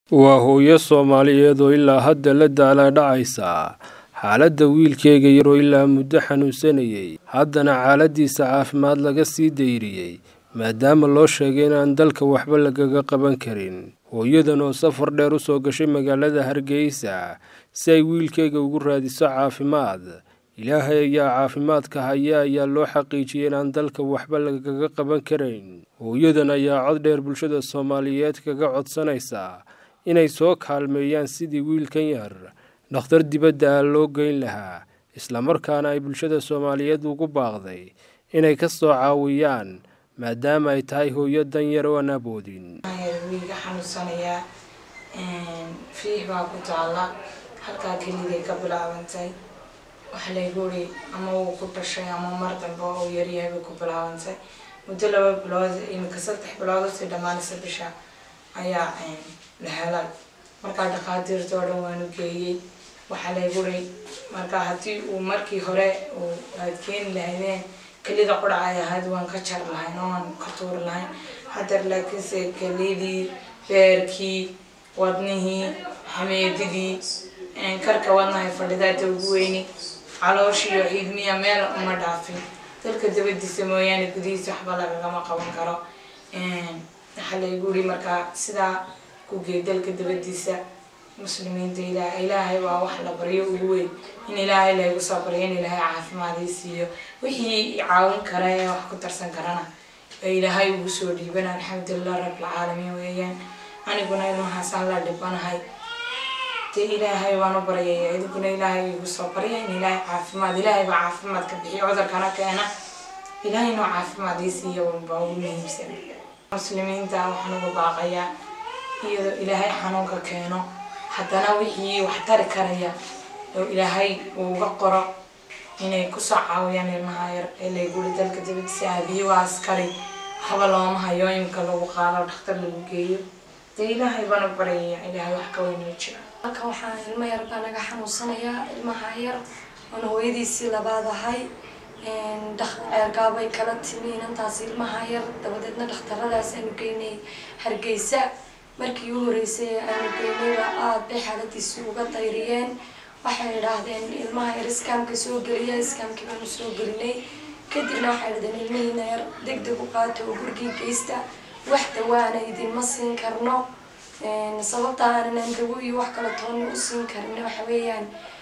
waa hooyo soomaaliyeed oo ilaa hadda la daalaa-dhacaysa xaaladda wiilkeega yaroo ilaa muddo xanuunsanayay haddana xaaladiisa caafimaad laga sii dayriyey maadaama loo sheegay inaan dalka waxba lagaga qaban karin hooyadan oo safar dheer u soo gashay magaalada hargeysa si ay wiilkeega ugu raadiso caafimaad ilaahay ayaa caafimaadka haya ayaa loo xaqiijiyay inaan dalka waxba lagaga qaban karayn hooyadan ayaa cod dheer bulshada soomaaliyeed kaga codsanaysa inay soo kaalmeeyaan sidii wiilkan yar dhakhtar dibadda ah loo geyn lahaa islamarkaana ay bulshada soomaaliyeed ugu baaqday inay ka soo caawiyaan maadaama ay tahay hooyo dan yar oo aan aboodin wiiga xanuunsanayaa fiix baa ku taala halkaa keliday ka bilaabantay waxa laygu uri ama wuu ku dhashay ama mar dambe oo yaryahay bay ku bilaabantay muddo laba bilood imika saddex bilood usii dhammaanaysa bisha ayaa la helay markaa dhakhaatiirta oo dhan waanu geeyey waxaa laygu uri markaa haddii uu markii hore aad keeni lahaydeen kelida qurac ay ahayd waan ka jar lahayn oo aan ka tuuri lahayn hadeer laakiinse kelidii beerkii wadnihii xameedidii karka wadnahay fadhidaada ugu weyni calooshiiyo ciidmiya meel uma dhaafin dalka dabadiisa mooyaane gudihiisa waxba lagagama qaban karo waxaa laygu uri markaa sidaa ku geey dalka dabadiisa muslimiinta ilaah ilaahay waa wax la baryo ugu weyn in ilaahay laygu soo baryo in ilaahay caafimaadii siiyo wixii caawin kara ee wax ku tarsan karana ee ilaahay ugu soo dhiibana alxamdulilah rabbilcaalamiin weeyaan aniguna ilmahaasaan la dhibanahay dee ilaahay waan u baryaya idinkuna ilaahay igu soo barya in ilaahay caafimaad ilaahay baa caafimaad ka bixiyo cudurkana keena ilaahay noo caafimaad ii siiya baa ugu muhiimsan muslimiinta waxaan ugu baaqayaa iyadoo ilaahay xanuunka keeno haddana wixii wax tari karaya oo ilaahay uuga qoro inay kusoo caawiyaan ilmaha yar ee layguli dalka dabadiisa aabiye waa askari haba looma hayo imika lagu qaado dhakhtar lagu geeyo dee ilaahay baanu baryaya ilaahay wax ka weynoo jira halkan waxaan ilmo yar baa naga xanuunsanayaa ilmaha yar oona hooyadiisii labaad ahay ceergaabay kala timi inantaas ilmaha yar dabadeedna dhakhtaradaas aanu geynay hargeysa markii u horeysay aanu geynayba aada bay xaaladiisii uga dayriyeen waxay idhaahdeen ilmaha yar iskaamka soo geliya iskaamkii baanu soo gelinay kadibna waxay idhahdeen ilmihiina yar deg deg u qaata oo gurigii geysta wax dawaana idinma siin karno sababta aanan dawo iyo wax kala toonna u siin karin waxa weeyaan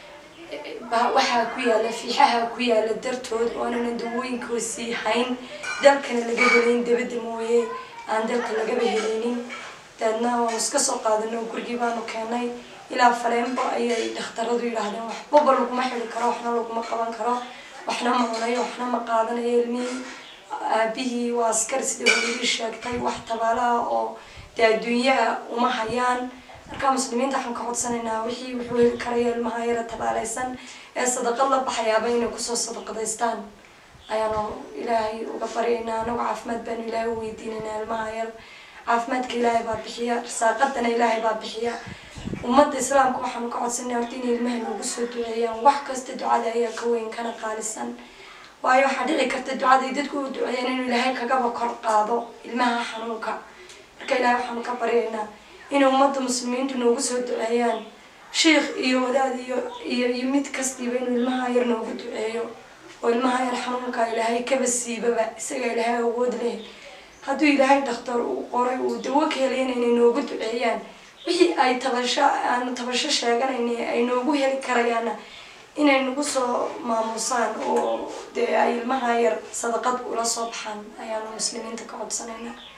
waxaa ku yaala fiixaha ku yaala dartood oonanan dawooyinka sii hayn dalkana laga helayn dabadda mooye aan dalka lagaba helaynin daedna waanu iska soo qaadano gurigii baanu keenay ilaa faleenbo ayay dhakhtaradu yidhaahdeen waxbaba laguma xidi karo waxna laguma qaban karo waxna ma cunayo waxna ma qaadanayo ilmihii aabihii waa askari sida hooyadii sheegtay wax tabaalaha oo dee adduunyaha uma hayaan markaa muslimiinta waxaan ka codsanaynaa wixii wuxuu heli karaya ilmaha yara tabaalaysan ee sadaqad la baxayaaba inay kusoo sadaqadaystaan ayaanu ilaahay uga baryaynaa anagu caafimaad baanu ilaahay u weydiinaynaa ilmaha yar caafimaadka ilaahay baa bixiya rasaaqadana ilaahay baa bixiya ummadda islaamka waxaanu ka codsanay horta inay ilmaha noogu soo duceeyaan wax kasta ducada ayaa ka weyn kana qaalisan waayo waxaa dhici karta ducaday dadku u duceeyaan inuu ilaahay kagaba kor qaado ilmaha xanuunka marka ilaahay waxaanu ka baryaynaa inay ummadda muslimiintu noogu soo duceeyaan sheikh iyo wadaad iyo iyo iyo mid kastiiba inuu ilmaha yar noogu duceeyo oo ilmaha yar xanuunka ilaahay kaba siibaba isaga ilaahay awood leh hadduu ilaahay dhakhtar uu qoray uu dawo ka helayna inay noogu duceeyaan wixii ay tabasho aanu tabasho sheeganayna ay noogu heli karayaanna inay nagu soo maamusaan oo dee ay ilmaha yar sadaqad ula soo baxaan ayaanu muslimiinta ka codsanayna